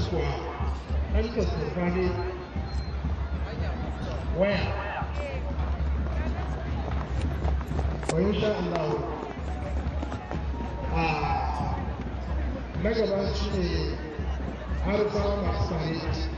kuwa ɗan tasirfa ne waya wa insha Allah a na gaba shi ne harfa masu tare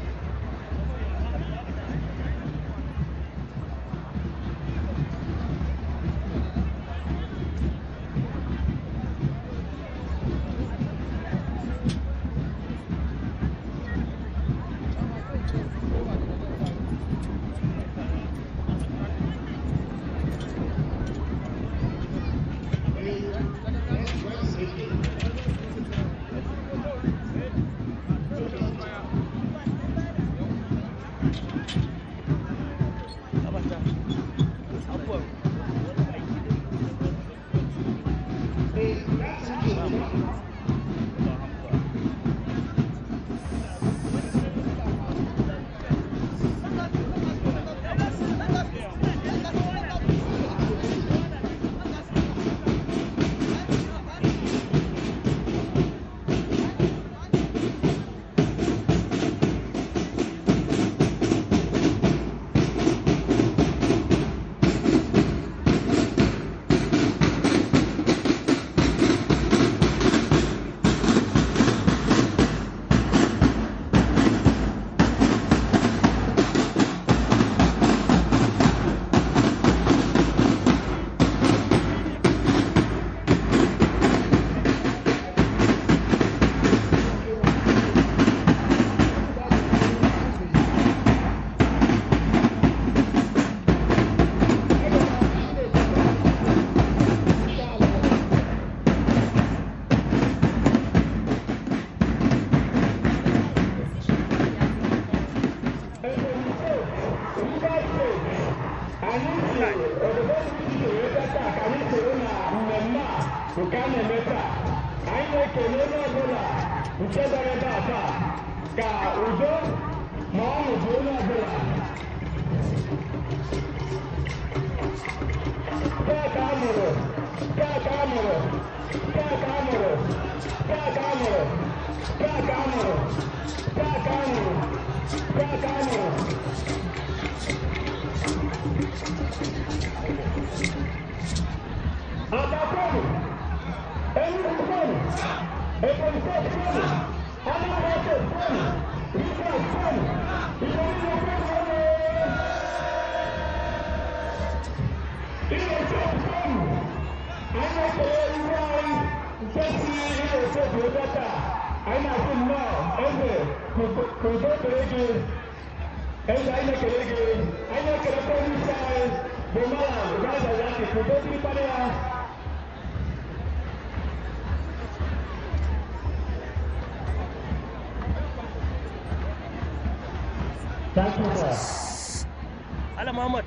Ala Muhammad.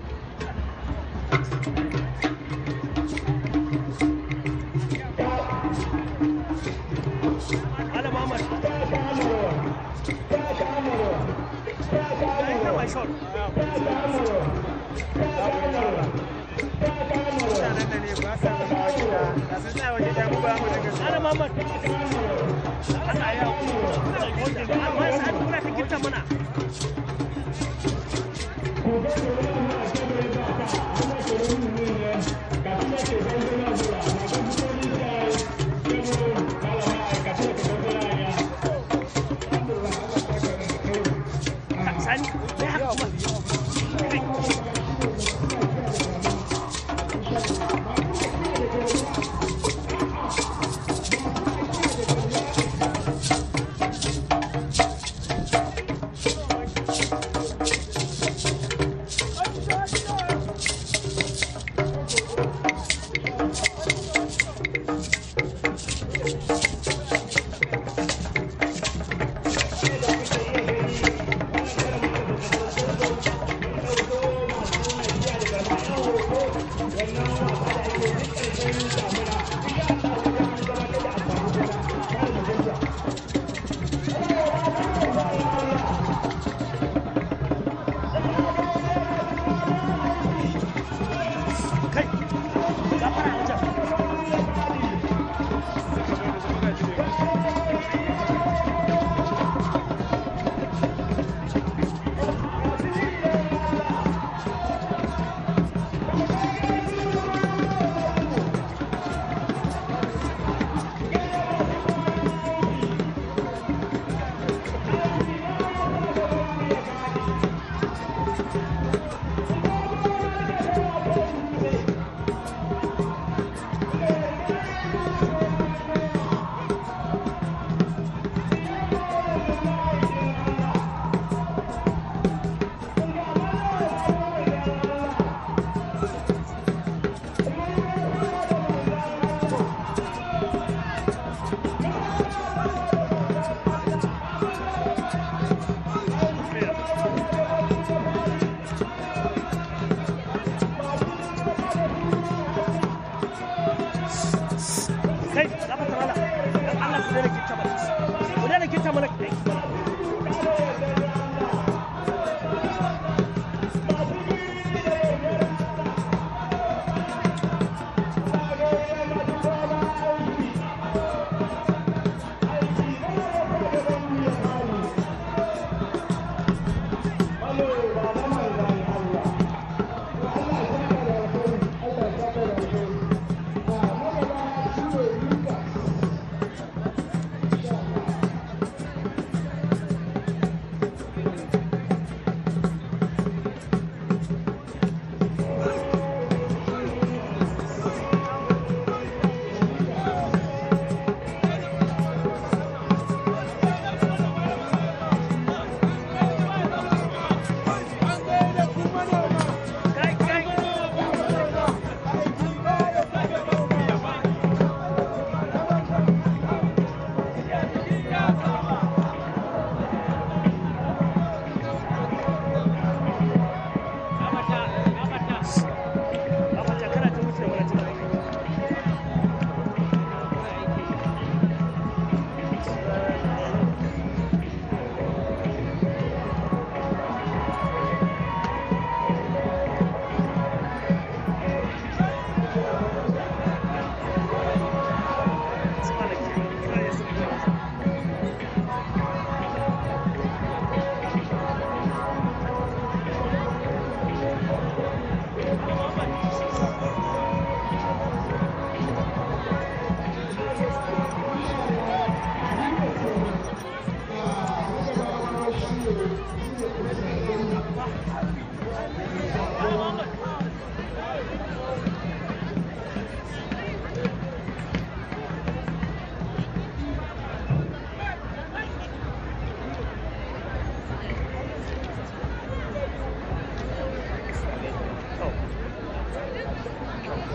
Ala Muhammad. Ya yi kama shot. Ala Muhammad. Allah ya Amma sa'ad kuna ta girta mana. Sani, ya haka kuma.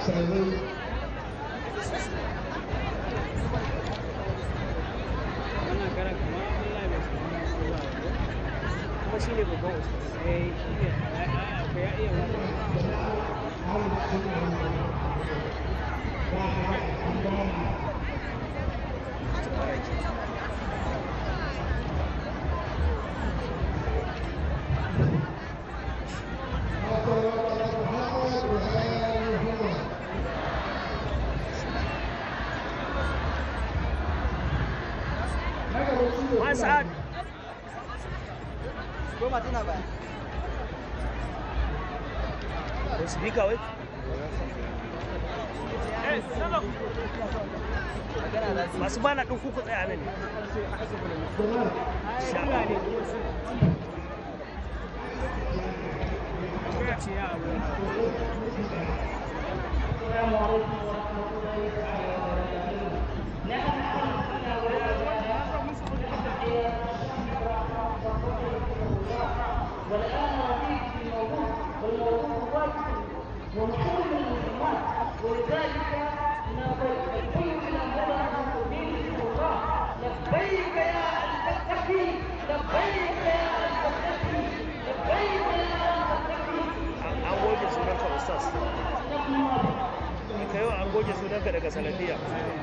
Sarari. wannan karan kamar Allah bai samu zuwa ba kuma shi ne babban ustaz eh shi ne akwai ya iya wani أهل السنة والجماعة. واحد عندهم ma sa'ad Goma tana baya. da speaker wai Magana za su masu bana ɗin kuku tsaya nan ne Sha Allah. Ya ce ya abu. والآن نريد في الموضوع والموضوع واجب ومحل المهمات ولذلك نقول إلى هذا المؤمن الله لبيك يا المتقي لبيك يا المتقي لبيك يا المتقي an goge sunanka ustaz ka yau an goge sunanka daga salafiya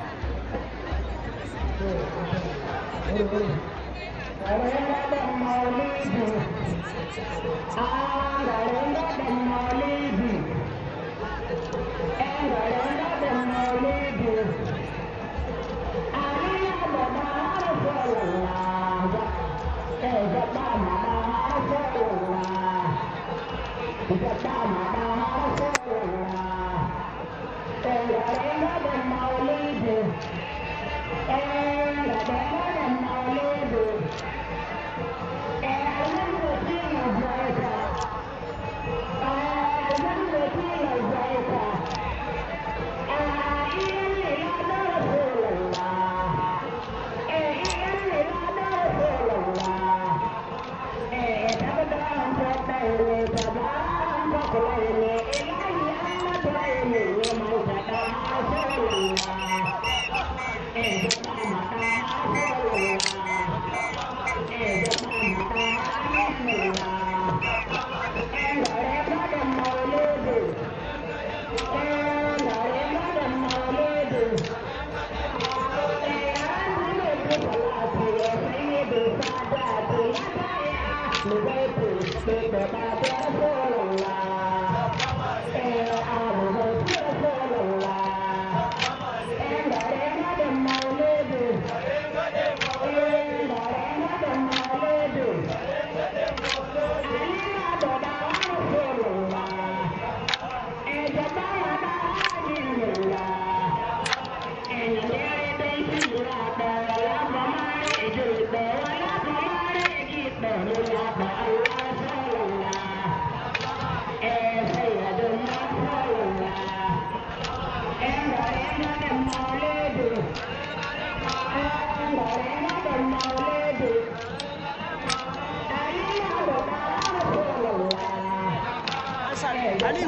Ali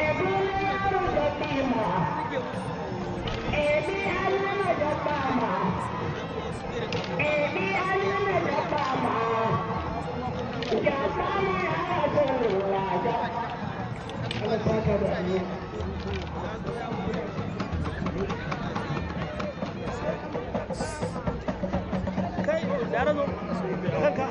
Ebi alama da bama. Allah saka da alheri. kai da razo kanka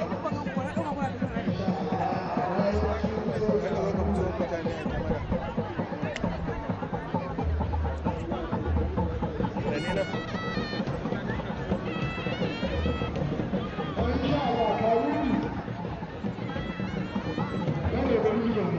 Insha Allah ka wuri. Yana da wuri da mu.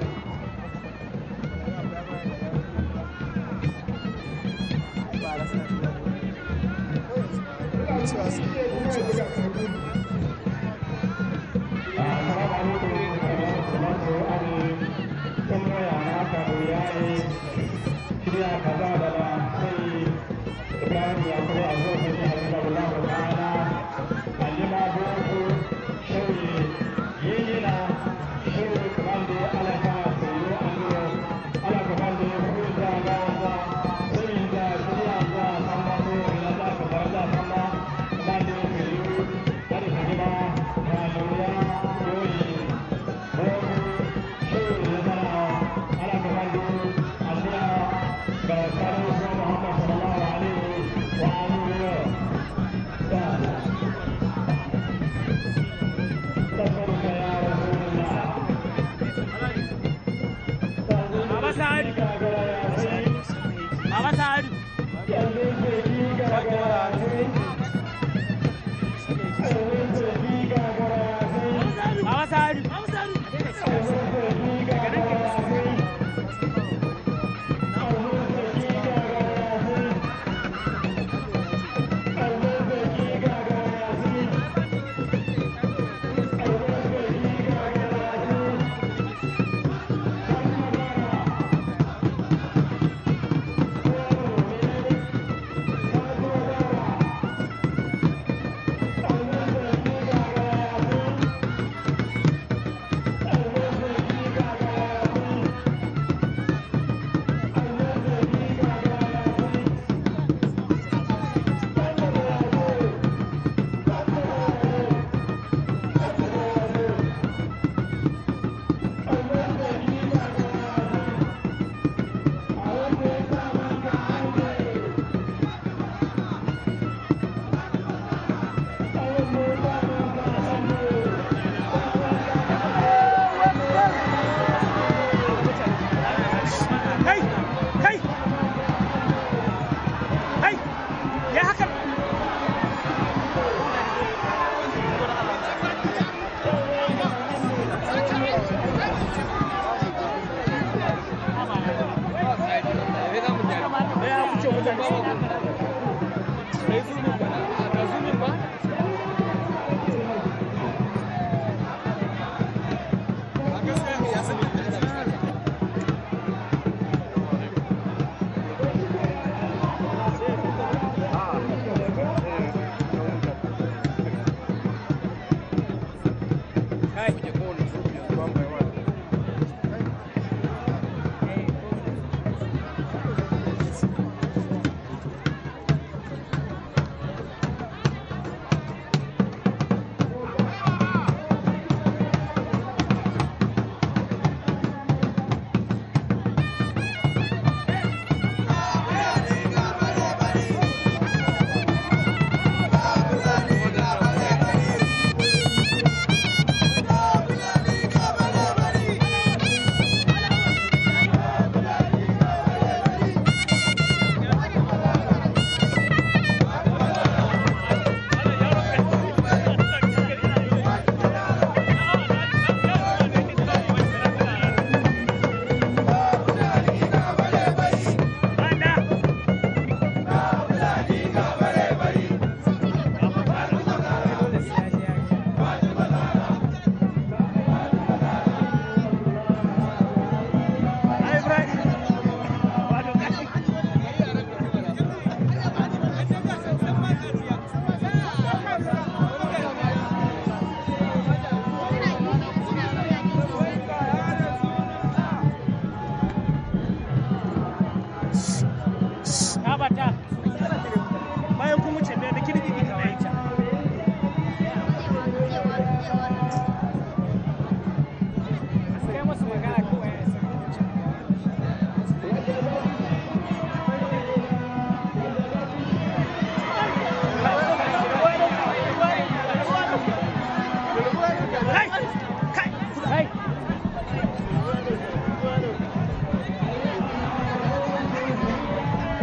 baba sa'adu baba sa'adu baba sa'adu baba sa'adu kai kai kai ya haka ya kuce mutane kai zumin ba ka zumin ba kai Tabata bayan kun wuce da kirki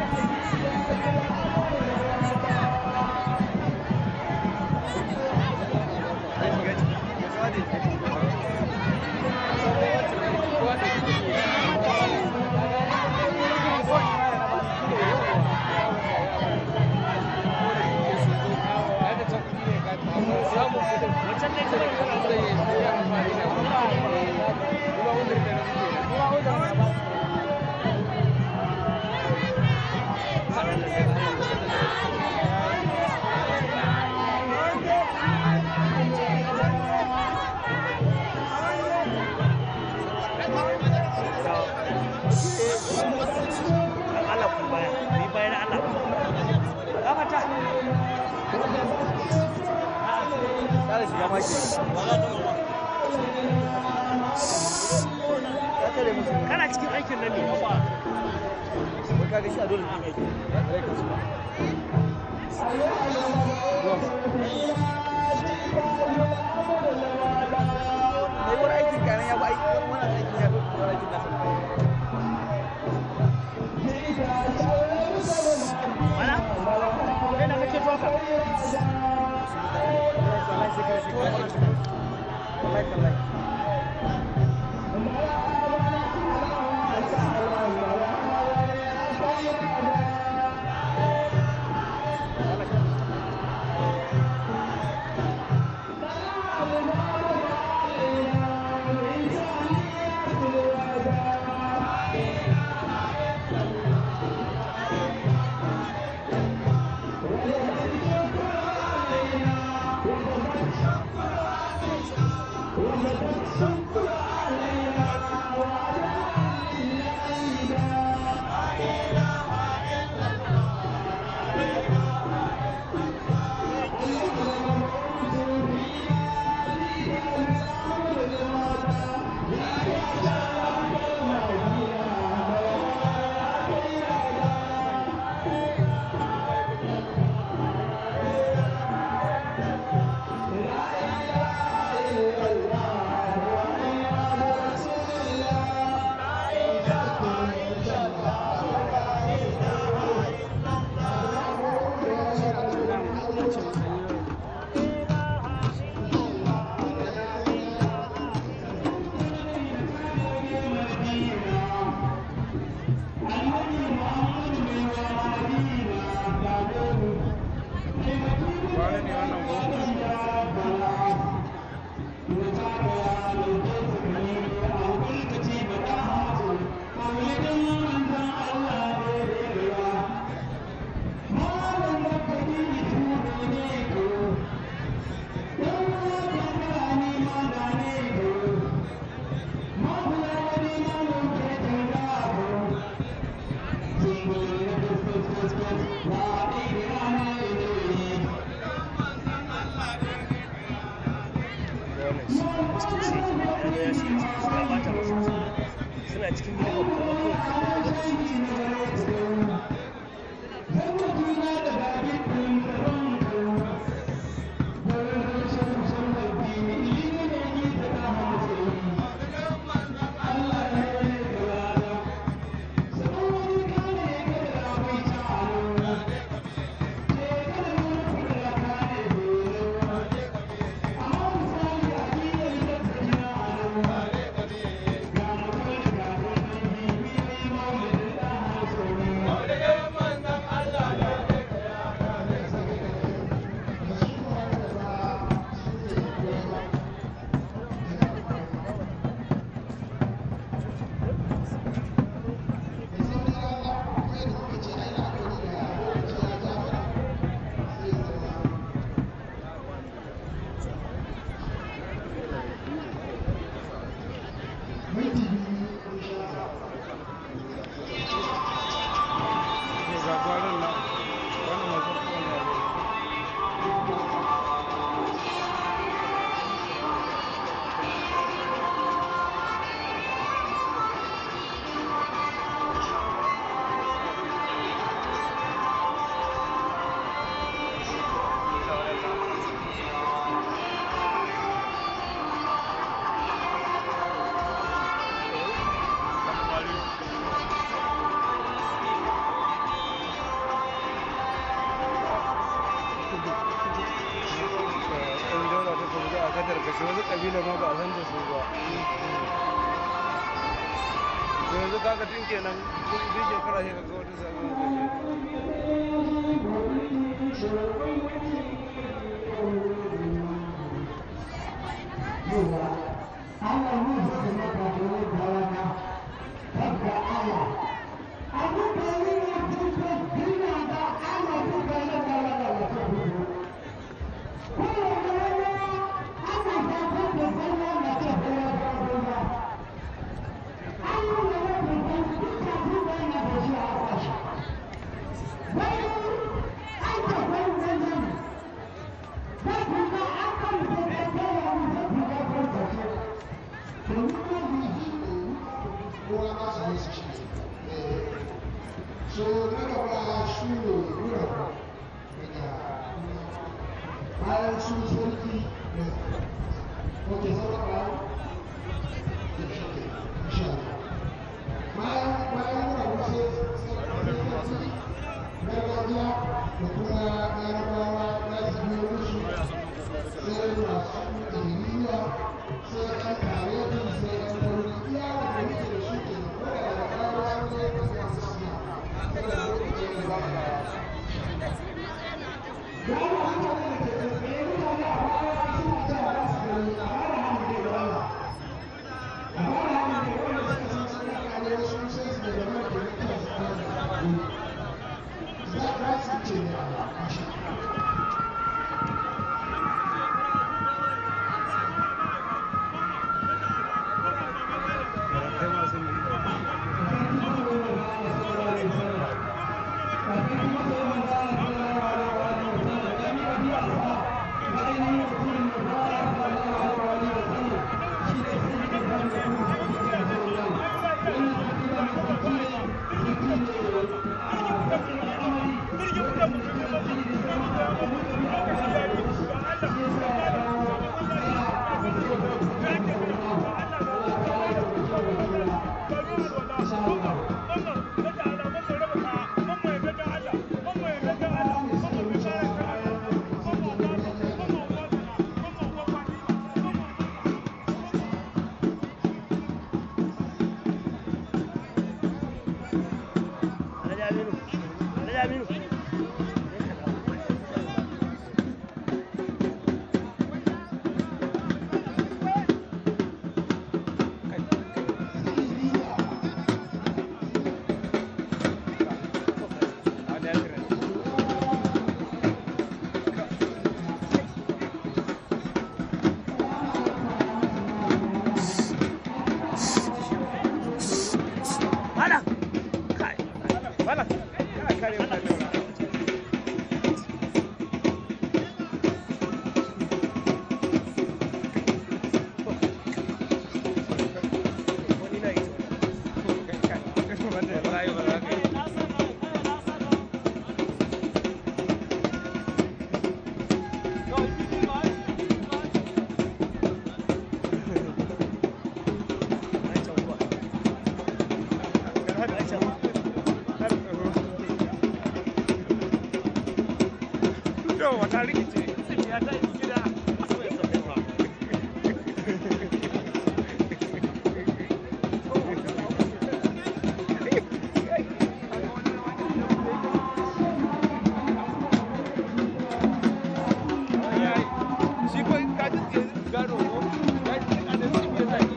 Allah ku baya, ni bayan Allah. Gafata. Kare shiga maki. Ya tare musu. Kana cikin aikin nan ne. Wai ka ga shi a dole ne aiki. Ya tare ka su. Mai wani aikin kanan ya bi aiki wani aikin ya bi wani aikin nasa. Wala? Kai na kake toka. Wallahi sai kai sai kai. Wallahi wallahi. suna cikin gidan kuma tarkace wasu ƙabila ma ba a san da su ba to yanzu kaga tun kenan duk duk shekara sai kaga wata sabon ƙabila So, na gaba shi ne nuna daga bayan su sarki da wata sarrafa da shi ke insha Allah. Bayan bayan nuna wasu sarki gargajiya da kuma larabawa za su biyo musu sai masu ilimiya sai ɗan karetin sai ɗan tauri iya wanda muke da su ke da kuma da kawo sun zai ɗan masu suna saboda lokacin da za mu dawo. kai masu ne Yau wata rikice, ya ta yi gida. Shi ko ka ji gado ko? Ya ji a da shi bai zaki.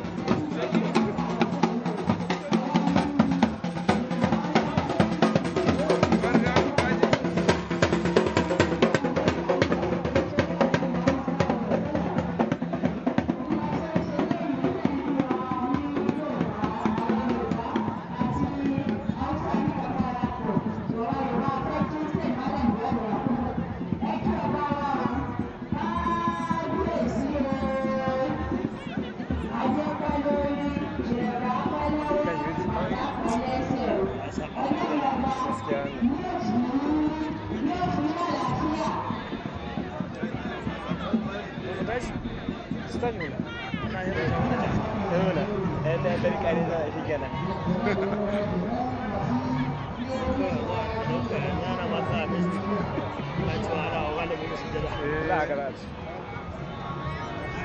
Ana masa abin. Ba cewa ana wa malamin sujada. Eh, za a gara ci.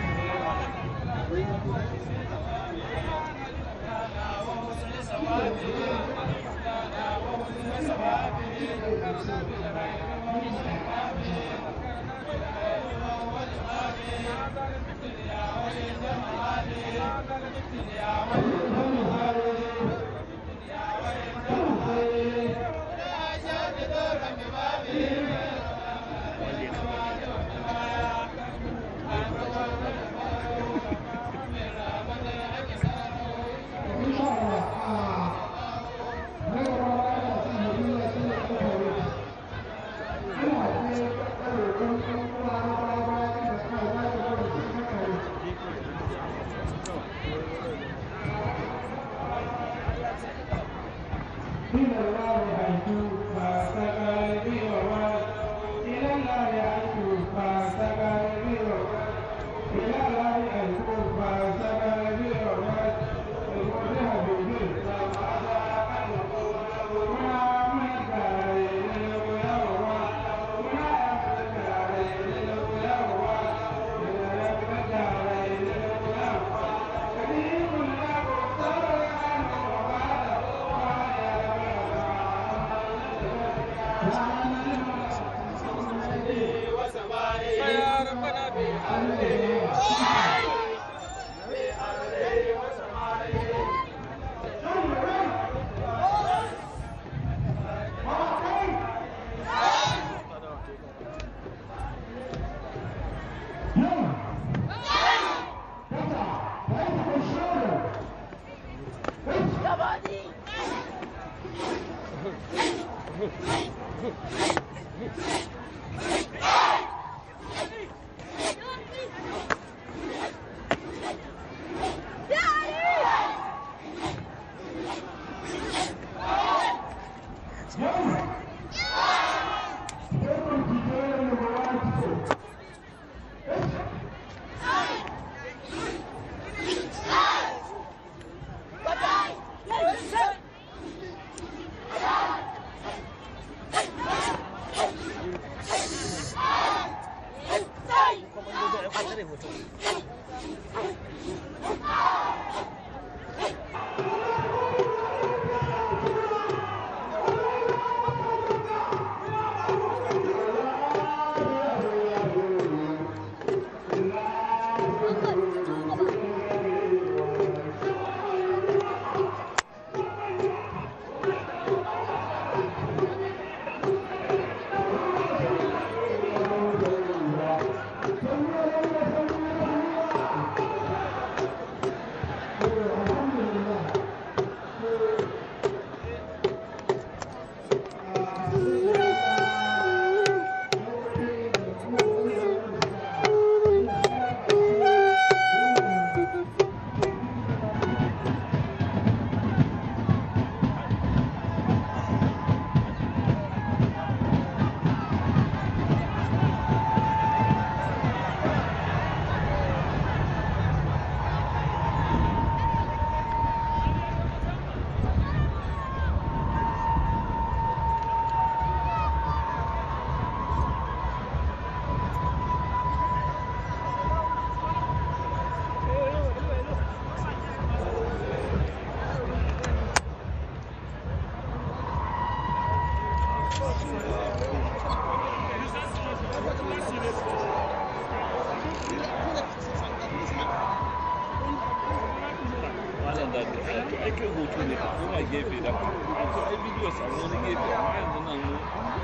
malam da ka to ake hoto ne ka koma gefe da ka to ai bidiyo samu wani gefe amma yanzu nan mu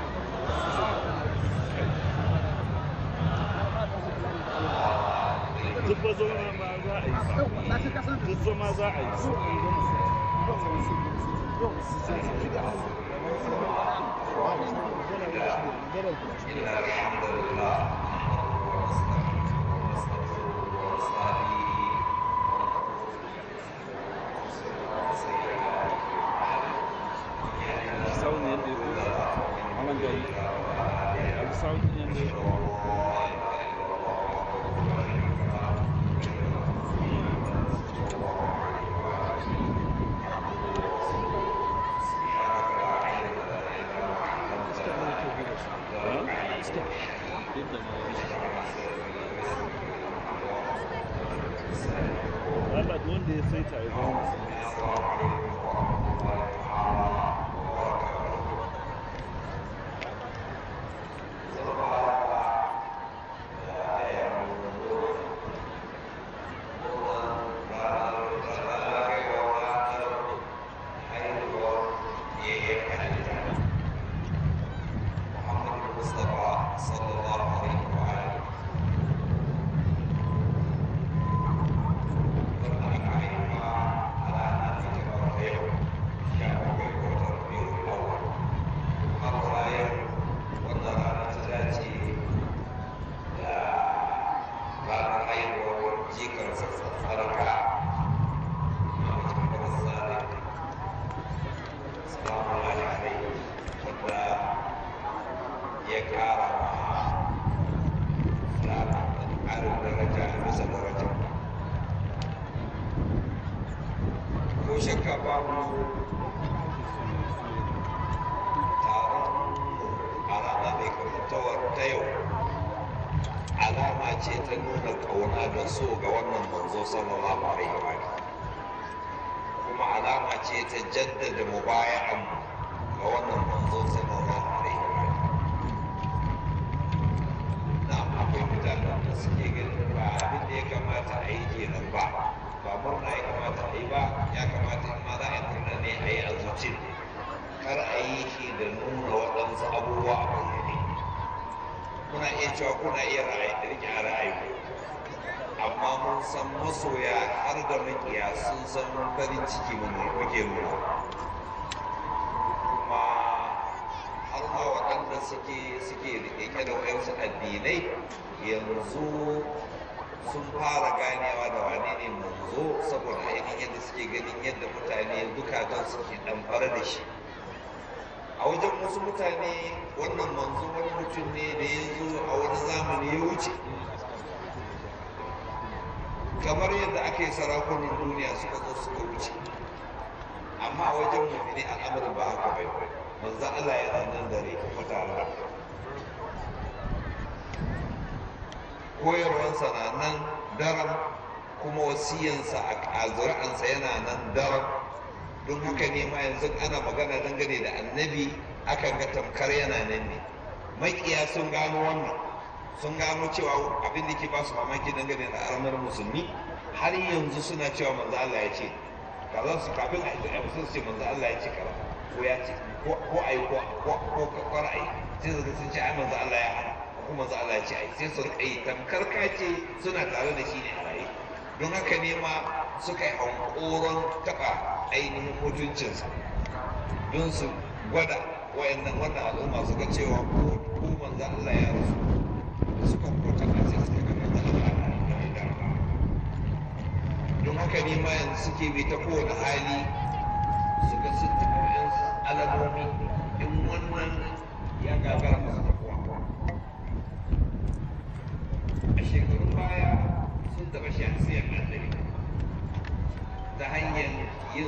duk ba zama ma za a yi duk zama za a yi sound yadda ya fi malam gari a sound yadda ya fi Yadda ma Allah duk wanda ya saita ya zama musulmi ya kara ma ƙarin daraja a bisa daraja ko shakka babu taron a rana mai kamantawar ta yau alama ce ta nuna ƙauna da so ga wannan manzo sallallahu alaihi wa kuma alama ce ta jaddada mubaya'an ga wannan manzo sallallahu alaihi wa na akwai mutanen da suke ganin ba abin da ya kamata a yi kenan ba ba murna ya kamata a yi ba ya kamata in ma za a yi murna ne a yi a zuci kar a yi shi da nuna waɗansu abubuwa a bayyane kuna iya cewa kuna iya ra'ayi rike a ra'ayi amma mun san masoya har da makiya sun san farin ciki mu muke nuna kuma har ma waɗanda suke suke rike da wayansu addinai yanzu sun fara ganewa da wane ne manzo saboda ainihin yadda suke ganin yadda mutane zukatan suke ɗamfara da shi a wajen wasu mutane wannan manzo wani mutum ne da ya zo a wani zamani ya wuce kamar yadda aka yi sarakunan duniya suka zo suka wuce amma a wajen mummuni al'amarin ba haka bai manzo Allah yana nan da rai kuma tare da koyarwansa na nan daram kuma wasiyansa a zuri'ansa yana nan daram don haka ne ma yanzu ana magana dangane da annabi akan ga tamkar yana nan ne makiya sun gano wannan sun gano cewa abin da ke ba su mamaki dangane da aramar musulmi har yanzu suna cewa manzo Allah ya ce kaza su kafin a yi sun ce manzo Allah ya ce kaza ko ya ce ko a yi ko ko ko ra'ayi sai su sun ce ai manzo Allah ya hana ko manzo Allah ya ce ai sai su rika yi tamkar kace suna tare da shi ne a raye don haka ne ma suka yi hankoron taɓa ainihin mutuncinsa don su gwada wayannan wannan al'umma suka cewa ko ko manzo Allah ya rasu suka kota a sai suka ga manzo Allah ya da don haka ne ma yanzu suke bi ta kowane hali suka sun taɓa wayansu alamomi in wannan ya gagara masu tafiya a shekarun baya sun taɓa shahsiyar annabi ta hanyar yin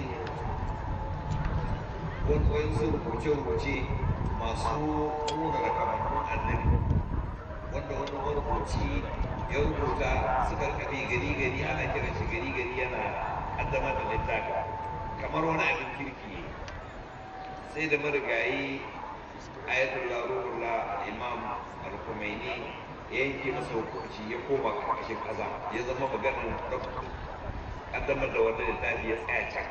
wasu rubuce-rubuce masu nuna da kamannin annabi wanda wani marubuci ya rubuta suka rikabi gari-gari ana kiran shi gari-gari yana addama da littafi kamar wani abin kirki sai da marigayi ayatollah ruhullah imam al-kumaini ya yanke masa hukunci ya koma ƙarƙashin ƙasa ya zama maganar kaddamar da wannan littafi ya tsaya can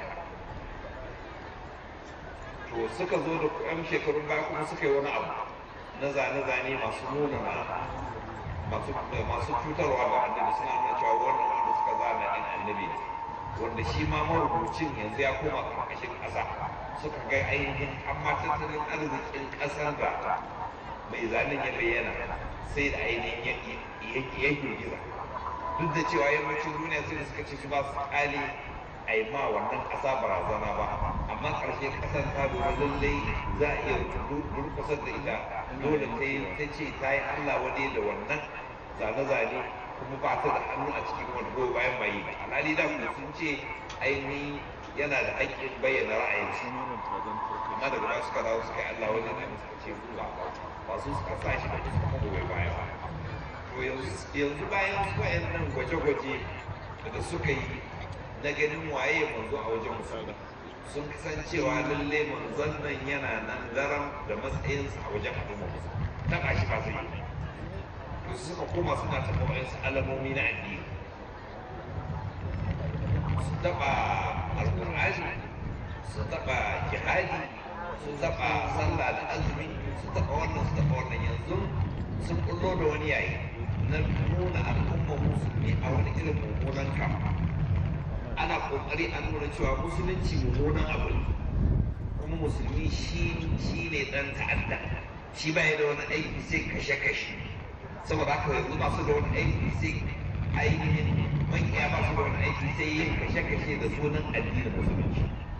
to suka zo da yan shekarun baya kuma suka yi wani abu na zane-zane masu nuna na masu masu cutarwa ga annabi suna nuna cewa wannan wanda suka zana ɗin annabi ne wanda shi ma marubucin yanzu ya koma ƙarƙashin ƙasa suka ga ainihin amma tattalin arzikin ƙasar da mai zanen ya bayyana sai da ainihin ya girgiza duk da cewa yammacin duniya sai da suka ce su ba su kali a yi ma wannan ƙasa barazana ba amma ƙarshe ƙasar ta lura lallai za a iya durkusar da ita dole ta yi ta ce ta yi allah wani da wannan zane-zane kuma ba ta da hannu a cikin wani goyi bayan bayi ba alhali da kuma sun ce ainihin yana da haƙƙin bayyana ra'ayinsa amma daga ba suka dawo suka yi allah wani da suka ce ba ba su suka sa shi da suka goyi baya ba to yanzu bayan wayannan gwaje-gwaje da suka yi na ganin waye manzo a wajen musulmi sun san cewa lalle manzon nan yana nan daram da matsayinsa a wajen al'umma musulmi taɓa shi ba zai yi to suka koma suna taɓa wa'insu alamomi na addini su taɓa alƙur'ani su taɓa jihadi su taɓa sallah da azumi su taɓa wannan su taɓa wannan yanzu sun kullo da wani yayi na nuna al'ummar musulmi a wani irin mummunan kama ana kokari a nuna cewa musulunci mummunan abu ne kuma musulmi shi shi ne dan ta'adda shi baya da wani aiki sai kashe-kashe saboda haka yanzu ba su da wani aiki sai ainihin makiya ba su da wani aiki sai yin kashe-kashe da sunan addinin musulunci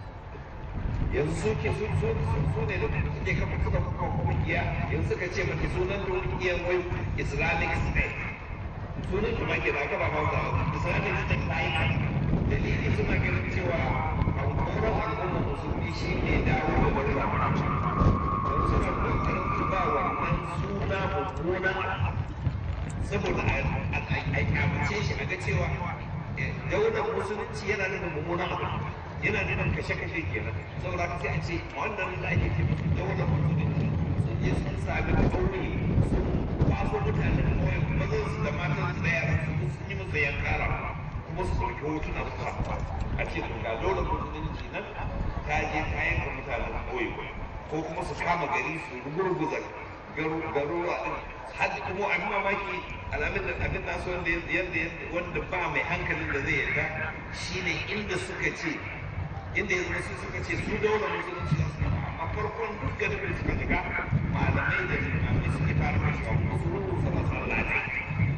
yanzu su ke su su su ne da suke kafa suka kafa kungiya yanzu suka ce mata sunan da kungiyar wai islamic state sunan kuma ke da aka ba mawuta islamic state ta yi dalili suna ganin cewa hankoron al'umma musulmi shi ne dawo da wani yanzu suna kokarin su ba wannan suna mummunan saboda a kyamace shi a ga cewa daular musulunci yana nuna mummunan abu yana nuna kashe-kashe kenan saboda haka sai a ce wannan da ake ce musu daular musulunci sun je sun sami ƙauye sun kwaso mutanen ƙauye mazan su da matan su da yaran su sun yi musu yankara kuma su ɗauki hotuna su sa a ce to ga daular musulunci nan ta je ta yanka mutanen ƙauye ko kuma su kama gari su rugurguza garuruwa ɗin har kuma abin mamaki alamin da abin nasu wanda yadda wanda ba mai hankalin da zai yarda shine inda suka ce inda yanzu su suka ce su daular musulunci da suka a farkon duk garin da suka shiga malamai da limamai suke fara kashewa kuma su rubuta masallatai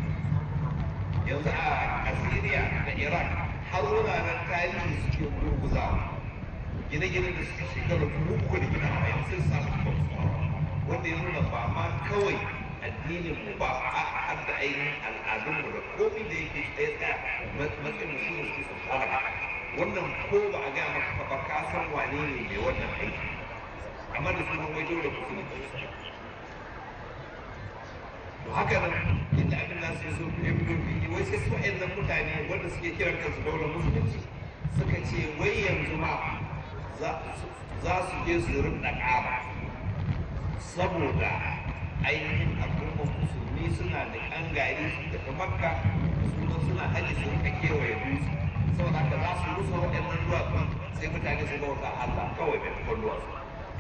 yanzu a assyria da iraq har wuraren tarihi suke gurguzawa gine-gine da suka shekara dubu uku da gina a yanzu sun samu wanda ya nuna ba ma kawai addinin mu ba a har da ainihin al'adun mu da komai da yake tsaye tsaya matsayin mu shine su tsara wannan ko ba a gaya maka ba ka san wane ne mai wannan aiki amma da sunan wai dole musulunci to haka nan inda abin nan sai so ya fito fili wai sai su wa'annan mutane wanda suke kiran kansu daular musulunci suka ce wai yanzu ma za su je su rinda ƙaba saboda ainihin al'ummar musulmi suna da an gari su daga makka suna suna haji su rika kewaye dutse saboda haka za su rusa waɗannan duwatsun sai mutane su bauta Allah kawai da tukon duwatsu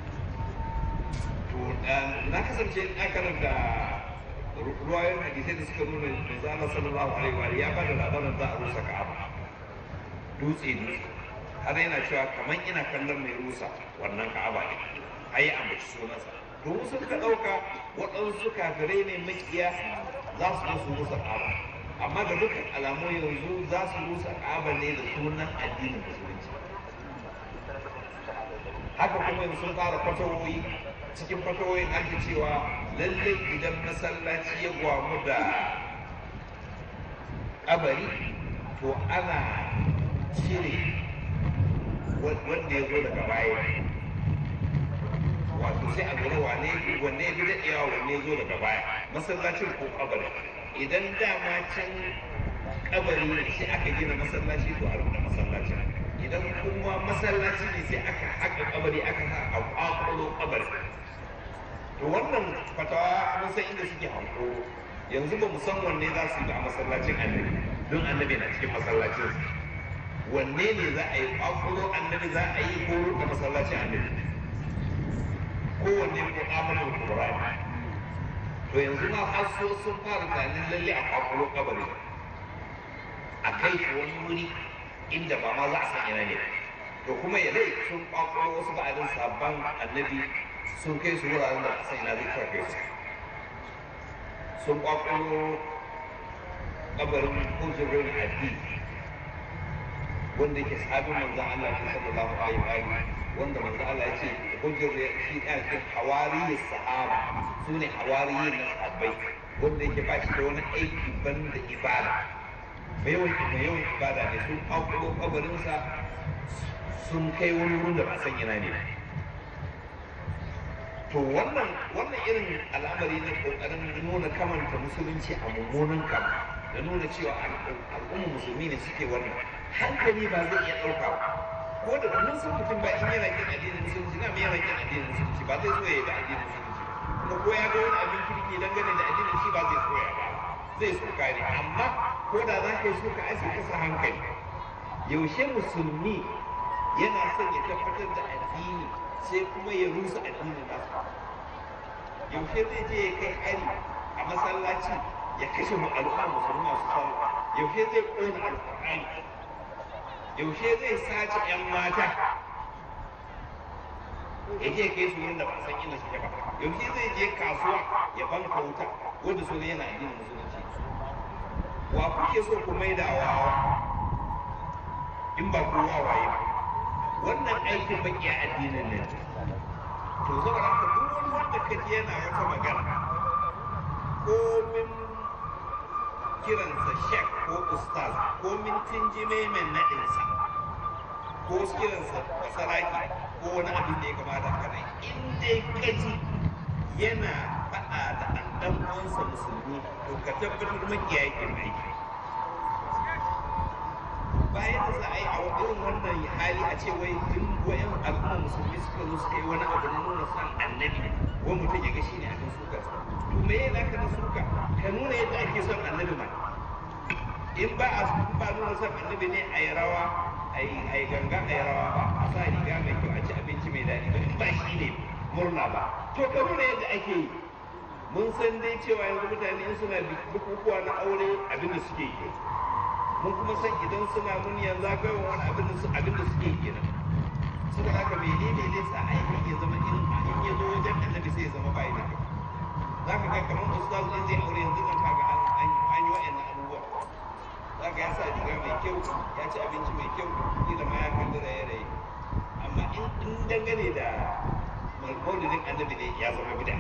to na kasance na karanta ruwayoyin hadisai da suka nuna manzo Allah sallallahu alaihi wa ya bada labarin za a rusa Ka'aba dutse dutse har yana cewa kaman ina kallon mai rusa wannan Ka'aba ne ayi ambaci sunansa domin sun ka ɗauka waɗansu kafirai ne makiya za su su rusa ƙaba amma da dukkan alamu yanzu za su rusa ƙaba ne da sunan addinin musulunci haka kuma yanzu sun fara fatawoyi cikin fatawoyin an cewa lallai idan masallaci ya gwamu da ƙabari to ana cire wanda ya zo daga baya wato sai a lura wane wanne ya fi daɗewa wanne ya zo daga baya masallacin ko kabari idan dama can kabari ne sai aka gina masallaci to a rubuta masallacin idan kuma masallaci ne sai aka haka kabari aka sa a kwakwalo kabari to wannan fatawa mun san inda suke hanko yanzu ba mu san wanne za su yi a masallacin annabi don annabi na cikin masallacin wanne ne za a yi kwakwalo annabi za a yi ko da masallacin annabi kowanne ko amalin Qur'ani to yanzu ma har so sun fara tunanin lalle a kwakwalo kabari a kai shi wani wuri inda ba ma za a san ina ne to kuma ya dai sun kwakwalo wasu ba'adin sabon annabi sun kai su wuraren da san ina zai kai su sun kwakwalo kabarin kujerar addini wanda yake sahabin manzon Allah sallallahu alaihi wa alihi wanda manzo Allah ya ce hujjar shi ɗaya cikin hawariyi sahaba su ne hawariyi na sahabbai wanda yake ba shi da wani aiki ban da ibada mai yawan mai yawan ibada ne sun aukulo kabarinsa sun kai wani wurin da ba san yana ne to wannan wannan irin al'amari na kokarin nuna kamanta musulunci a mummunan kama da nuna cewa al'ummar musulmi ne suke wannan hankali ba zai iya ɗauka ba ko da mun san mutum ba in yana kin addinin musulunci na me yana kin addinin musulunci ba zai so ya da addinin musulunci kuma ko ya ga wani abin kirki dangane da addinin shi ba zai so ya ba zai so kare amma ko da za ka yi so ka ai sai ka sa hankali yaushe musulmi yana son ya tabbatar da addini sai kuma ya rusa addinin nasa yaushe zai je ya kai hari a masallaci ya kashe mu al'umma musulmi masu sallah yaushe zai ƙona alƙur'ani yaushe zai sace 'yan mata ya je kai su wurin da ba san inda suke ba yaushe zai je kasuwa ya banka wuta wanda su yana addinin musulunci wa kuke so ku maida wawa in ba ku wawaye ba wannan aikin baki a addinin nan to saboda haka duk wani wanda ka ji yana wata magana ko min kiransa shek ko ustaz ko min tinjime mai naɗinsa ko kiransa basaraki ko wani abin da ya kamata haka nan in dai kaji yana faɗa da ɗan uwansa musulmi to ka tabbatar makiya yake aiki bayan da za a yi a irin wannan hali a ce wai in wayan al'umma musulmi suka zo suka yi wani abu na nuna son annabi ko mutum ya ga shi ne abin suka to me yana ka na suka ka nuna yadda ake son annabi ma in ba a ba nuna son annabi ne a yi rawa a yi ganga a yi rawa ba a sa riga mai kyau a ci abinci mai daɗi ba in ba shi ne murna ba to ka nuna yadda ake yi mun san dai cewa yanzu mutane in suna bukukuwa na aure abin da suke yi mun kuma san idan suna muniyar zagayowar wani abin da su abin da suke kenan saboda haka menene ne sa aikin ya zama irin in ya zo wajen annabi sai ya zama bai da za ka ga kamar ustaz ne zai aure yanzu nan kaga an an an yi wa'annan abubuwa za ka ya sa riga mai kyau ya ci abinci mai kyau kila ma ya kalli raye-raye amma in in dangane da maulidin annabi ne ya zama bid'a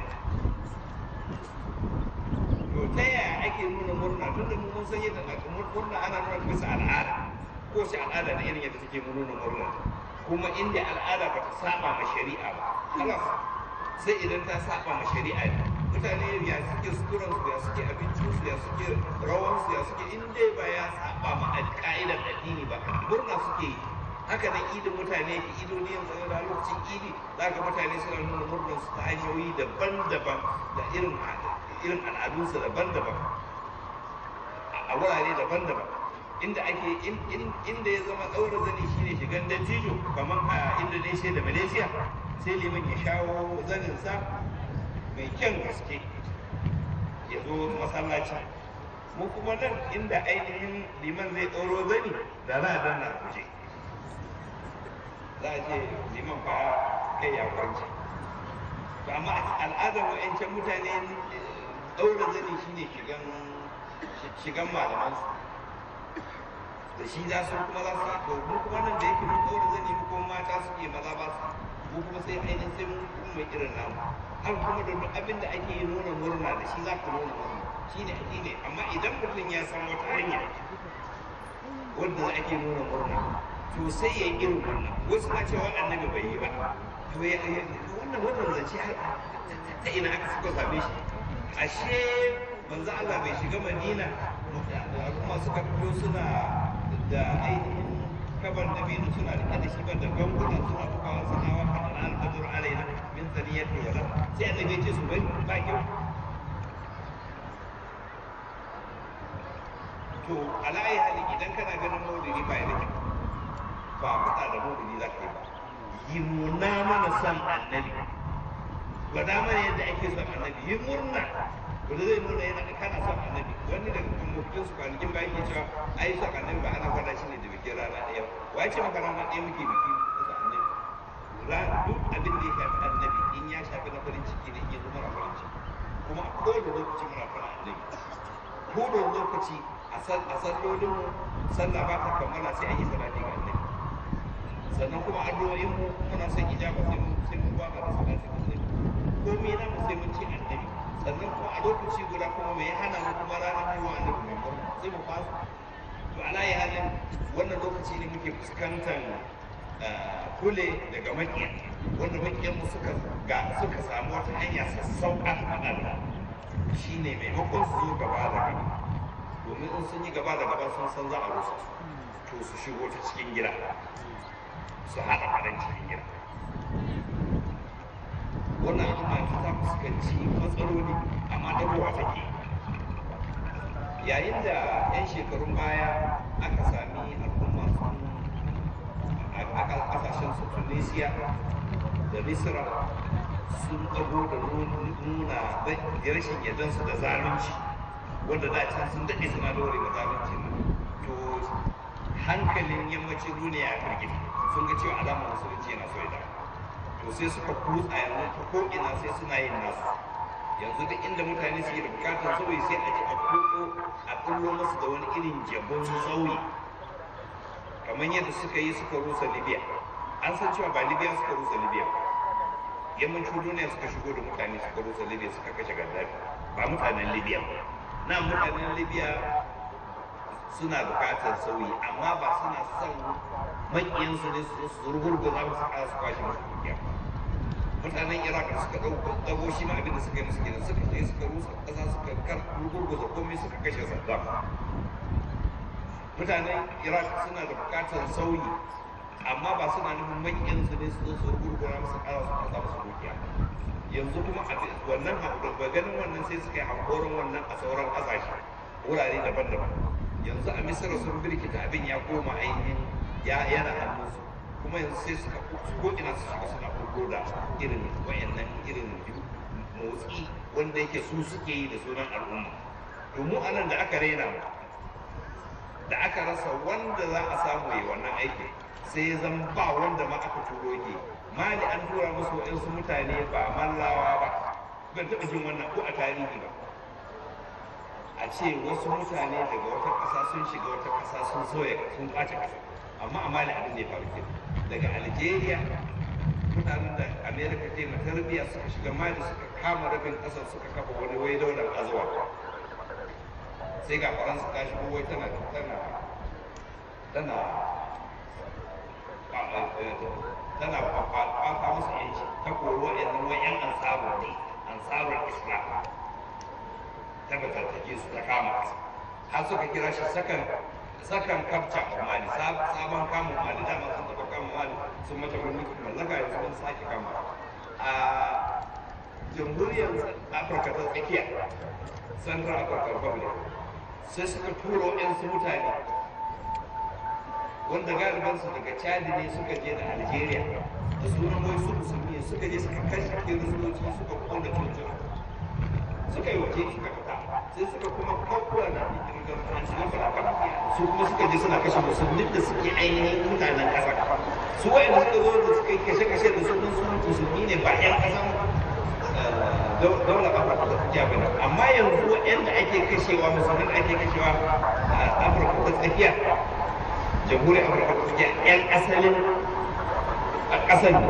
to ta yaya ake nuna murna tunda mu mun san yadda murna ana nuna bisa al'ada ko shi al'ada da irin yadda take nuna murna kuma inda al'ada ba ta saba ma shari'a ba halas sai idan ta saba ma shari'a ne mutane ya suke suturan su ya suke abincin su ya suke rawan su ya suke inda ba ya saba ma ka'idar addini ba murna suke yi haka nan idin mutane ke idoni yanzu da lokacin idi za ka mutane suna nuna murnar su ta hanyoyi daban-daban da irin irin al'adunsu daban-daban a wurare daban-daban inda ake inda ya zama ɗaura zani shine shigan dattijo kamar a indonesia da malaysia sai liman ya shawo zaninsa mai kyan gaske ya zo masallaci mu kuma nan inda ainihin liman zai ɗauro zani da za a danna kuje za a ce liman fa kai ya kwanci amma al'adar wa'ancan mutane ɗaura zani shine shigan shigan malaman su da shi za su kuma za su yi to mu kuma nan da yake mun ɗaura zani mu kuma mata su ke maza ba su mu kuma sai ainihin sai mun kuma mai irin namu har kuma da duk abin da ake nuna murna da shi za ka nuna murna shi ne ake ne amma idan mutum ya san wata hanya wanda ake nuna murna to sai ya yi irin wannan wasu na cewa annabi bai yi ba to ya wannan wannan zance ta ina aka suka same shi ashe manzo Allah bai shiga Madina al'umma suka fito suna da ainihin kabar da binu suna rike da shi ba da gangunan suna bukawa suna wa kan al-badr alaina min thaniyati wala sai annabi ya ce su bai ba kyau to alayi hali idan kana ganin maulidi ba da kyau ba fada da maulidi za ka yi ba yi muna mana san annabi gwada mana yadda ake son annabi yi murna wanda zai nuna yana kana son annabi wani daga mutum su kwanakin ba yake cewa ai son annabi ba ana gwada shi ne da bikin rana ɗaya wa ya ce maka rana ɗaya muke biki da annabi duk abin da ya shafi annabi in ya shafi na farin ciki ne in ya zo mara farin ciki kuma a kowane lokaci muna fara annabi kowane lokaci a sallolin mu sallah ba ta kammala sai an yi salati ga annabi sannan kuma addu'o'in mu muna son ijaba sai mun sai mun ba da salati ga annabi komai na mu sai mun ci annabi sannan kuma a lokaci guda kuma mai hana mu kuma ranar haihuwa annabi mai murna sai mu fasa to ala ya halin wannan lokaci ne muke fuskantar kule daga makiya wanda makiyan mu suka ga suka samu wata hanya sassauƙa ta faɗa shine maimakon su zo gaba da gaba domin in sun yi gaba da gaba sun san za a rusa su to su shigo ta cikin gida su haɗa faɗan cikin gida wannan al'umma ta fuskanci matsaloli amma dagowa take yayin da 'yan shekarun baya aka sami al'umma sun a ƙasashen su tunisia da misra sun ɗago da nuna rashin yardansu da zalunci wanda da can sun daɗe suna dore da zalunci to hankalin yammacin duniya ya firgita sun ga cewa alamar musulunci yana so ya dawo to sai suka kutsa yanzu ta ko'ina sai suna yin nasu yanzu duk inda mutane suke da bukatar sauyi sai a ji a koko a kullo masu da wani irin jabon sauyi kamar yadda suka yi suka rusa libya an san cewa ba libya suka rusa libya ba yammacin duniya suka shigo da mutane suka rusa libya suka kashe gaddafi ba mutanen libya ba na mutanen libya suna bukatar sauyi amma ba suna son makiyansu ne su rugurguza musu kara su kwashe musu dukiya mutanen iraq da suka dago shi ma abin da suka yi musu kenan suka je suka rusa kasa suka kar rugurguza komai suka kashe saddam mutanen iraq suna da bukatar sauyi amma ba suna nufin makiyansu ne su zo su rugurguza musu kara su kwashe musu dukiya yanzu kuma wannan ba ganin wannan sai suka yi hankoron wannan a sauran kasashe wurare daban-daban yanzu a misira sun birkita abin ya koma ainihin ya yana hannunsu kuma yanzu sai suka ko ina su shiga suna furgo da irin wayannan irin motsi wanda yake su suke yi da sunan al'umma to mu anan da aka raina mu da aka rasa wanda za a samu yi wannan aiki sai ya zama ba wanda ma aka turo yake mali an tura musu waɗansu mutane ba mallawa ba ban taɓa jin wannan ko a tarihi ba a ce wasu mutane daga wata ƙasa sun shiga wata ƙasa sun soya sun ɓace ƙasa amma a mali abin da ya faru ke daga algeria mutanen da america ta yi tarbiyya suka shiga mali suka kama rabin ƙasar suka kafa wani wai daular azuwa sai ga faransa ta shigo wai tana tana tana tana fafa musu yanci ta koro yanzu wai yan ansaru ne ansarul islam ta fatattake su ta kama har suka kira shi sakan sakan kafca a mali sabon kamun mali dama sun taɓa kama mali sun mata mulkin mallaka yanzu sun sake kama a jamhuriyar afirka ta tsakiya central african republic sai suka turo yan su mutane wanda galibansu daga chadi ne suka je da algeria da sunan wai su musulmi suka je suka kashe kiristoci suka kona cocin suka yi waje suka fita sai suka kuma kwakwara da su kuma suka je suna kashe musulmin da suke ainihin mutanen ƙasa su wa'anda suka zo da suka yi kashe-kashe da sunan su musulmi ne ba 'yan ƙasan daular afirka ta tsakiya ba ne amma yanzu yadda ake kashewa musulmin ake kashewa a afirka ta tsakiya jamhuriyar afirka ta tsakiya 'yan asalin a ƙasar ne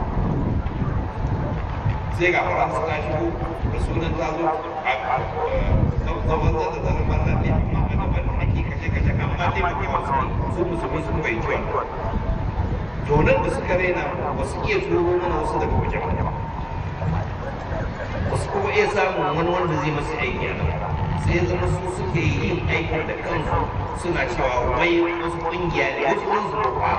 sai ga faransa ta shigo da sunan ta zo a zaman da zanen bannan ne amma a gaban da ake kashe-kashe amma taimakawa su su musulmi sun bai ciwon to nan da suka raina ba su iya turo mana wasu daga waje ba wasu kuma iya samun wani wanda zai masu aiki a nan sai ya zama su suke yin aikin da kansu suna cewa wai wasu ƙungiya ne wasu wani zuwa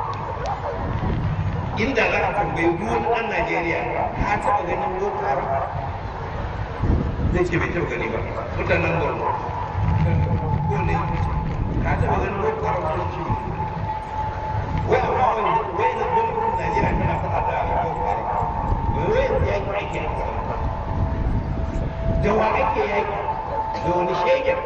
inda za ka tambayi duk wani ɗan Najeriya ka taɓa ganin Boko Haram zai ce bai taɓa gani ba mutanen Borno ko ne ka taɓa ganin Boko Haram ko ce wai amma wani wai na gwamnatin Najeriya tana faɗa da Boko Haram wai wai yanzu yaki ake a sama da wa ake yaki da wani shegen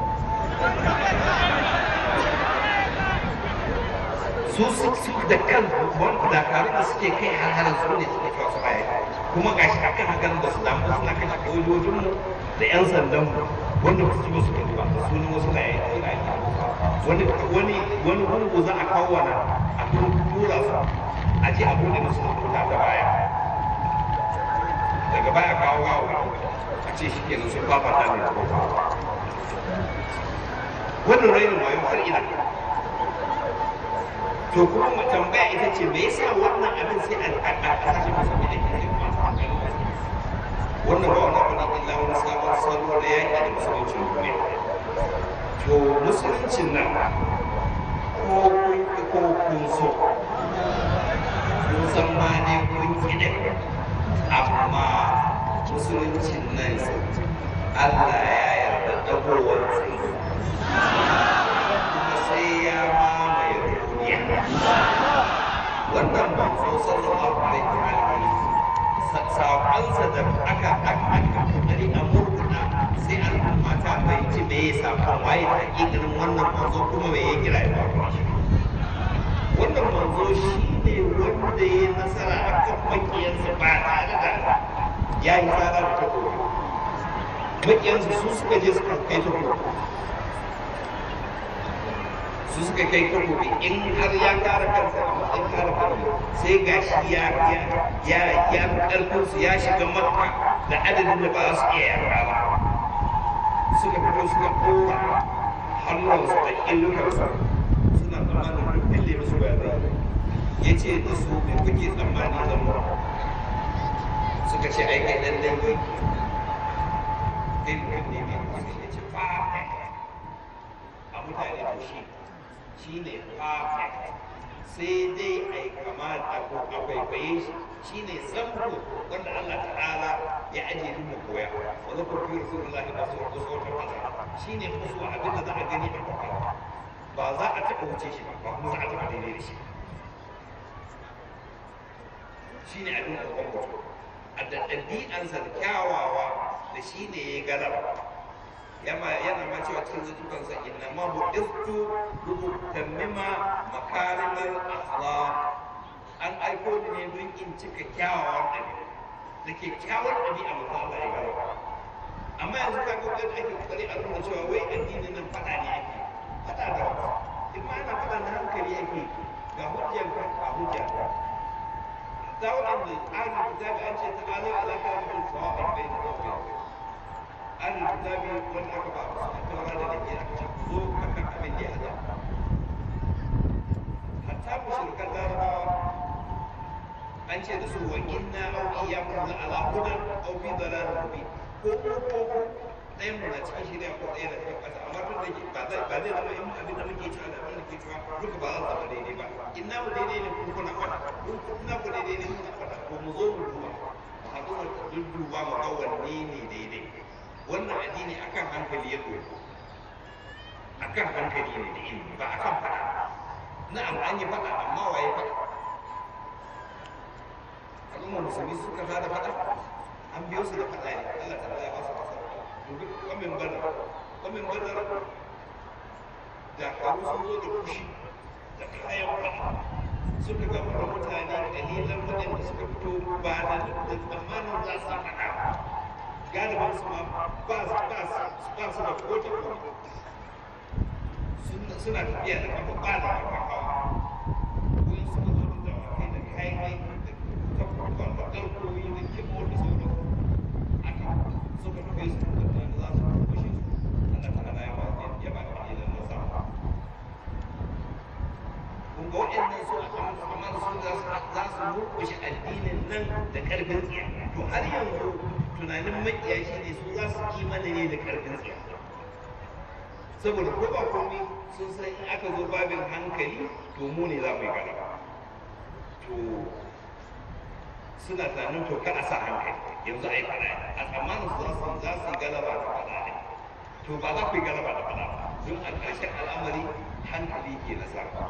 su su da kan dakarun da suke kai har su ne suke kawo su baya kuma gashi akan hakan da su damu suna kashe sojojin mu da yan sandan mu wanda ba su ci musu kudi ba da sunan wasu na yaki suna yaki wani wani wani gungu za a kawo wani a tura su a je a bude musu wuta da baya daga baya kawo gawo a ce shi kenan sun fafata ne da wannan rainin wayo har ina to kuma mu tambaya ita ce me yasa wannan abin sai a kasashe musulmi da ke wannan ba wani abu ne illa wani sabon salo da yaƙi da musulunci duniya to musuluncin nan ko kun ki ko kun so kun san ma ne kun ki ne amma musuluncin nan Allah ya yarda dagowar kuma sai ya mamaye duniya wannan manzo sallallahu alaihi wa alihi saƙonsa da aka aka kokari a murkuɗa sai al'umma ta fahimci me ya saƙon waye ta irin wannan manzo kuma me ya kira ya wannan manzo shi ne wanda ya nasara a kan makiyansa ba tare da ya yi tsara da takobi makiyansa su suka je suka kai takobi su suka kai takobi in har ya kare kansa a matsayin kare kansa sai ga shi ya ya ya ya karfin su ya shiga makka da adadin da ba su iya yarda ba suka fito suka kora hannunsu da illukansu suna tsammanin duk kalle musu ba zai ya ce da su me kuke tsammani zan mu suka ce ai kai dan dangi kai mutum ne mai kuɗi ya ce perfect a mutane da shi shi ne perfect sai dai ai kama da ko a kwaikwaye shi shi ne samfur wanda Allah ta'ala ya ajiye mu koya wa zakar fi rasulullah da su da su wata fasa shi ne musu abin da za a gani a kwakwai ba za a taɓa wuce shi ba ba kuma za a taɓa daidai da shi shi ne abin da kwakwai a da ɗabi'ansa da kyawawa da shi ne ya galaba yana yana ma cewa cikin zuciyansa inna ma bu'istu lutammima makarimal akhlaq an aiko ni ne don in cika kyawawan ɗabi'a da ke kyawar ɗabi'a mu Allah ya galaba amma yanzu ka ga ake kokari a nuna cewa wai addinin nan fada ne ake fada da in ma ana fada na hankali ake ga hujjar ka ga hujja da waɗanda tsarin kitabi an ce ta ala alaka da bin sawa'in bai da kawai ahlul kitabi wanda aka ba su taura da nake aka ce ku zo akan abin da ya haɗa hatta mushrikan larabawa an ce da su wa inna aw iyyakum la ala hudan aw fi dalalin mubin ko ko ko ko ɗayan mu na cikin shirya ko ɗaya na cikin ƙasa amma tun da ke ba zai ba zai zama in abin da muke cewa da abin da ke cewa duka ba za su zama daidai ba inna mu daidai ne kuma kuna faɗa inna ku daidai ne kuna faɗa ko mu zo mu duba mu haɗu mu dudduba mu ga wanne ne daidai wannan addini akan hankali ya ɗauko akan hankali ne da ilimi ba akan faɗa na'am an yi faɗa amma waye faɗa al'ummar musulmi suka tada faɗa an biyo su da faɗa ne Allah ta ya ba su kasa to duk kwamin badar kwamin badar da haru sun zo da kushi da kayan faɗa suka gama da mutane kalilan waɗanda suka fito ba da da tsammanin za su faɗa galibin su ma ba su ba su ba su da kota kota suna tafiya da kafa ba da kafa hawa wani suka zo da dawakai da kayan aiki da tabbakon da ɗarkoyi da kimo da sauran aka suka tafi su da da za su kushe su Allah ta ala ya ba ya ba da ilan nasa kun ga waɗannan su amma su za su za su murkushe addinin nan da ƙarfin tsiya to har yanzu tunanin makiya shi ne su za su imani ne da ƙarfin tsiya saboda ko ba komai sun san in aka zo babin hankali to mu ne za mu yi galaba to suna tunanin to kada sa hankali yanzu a yi fada a tsammanin su za su za su yi galaba da fada ne to ba za ku yi galaba da fada ba don a ƙarshen al'amari hankali ke nasara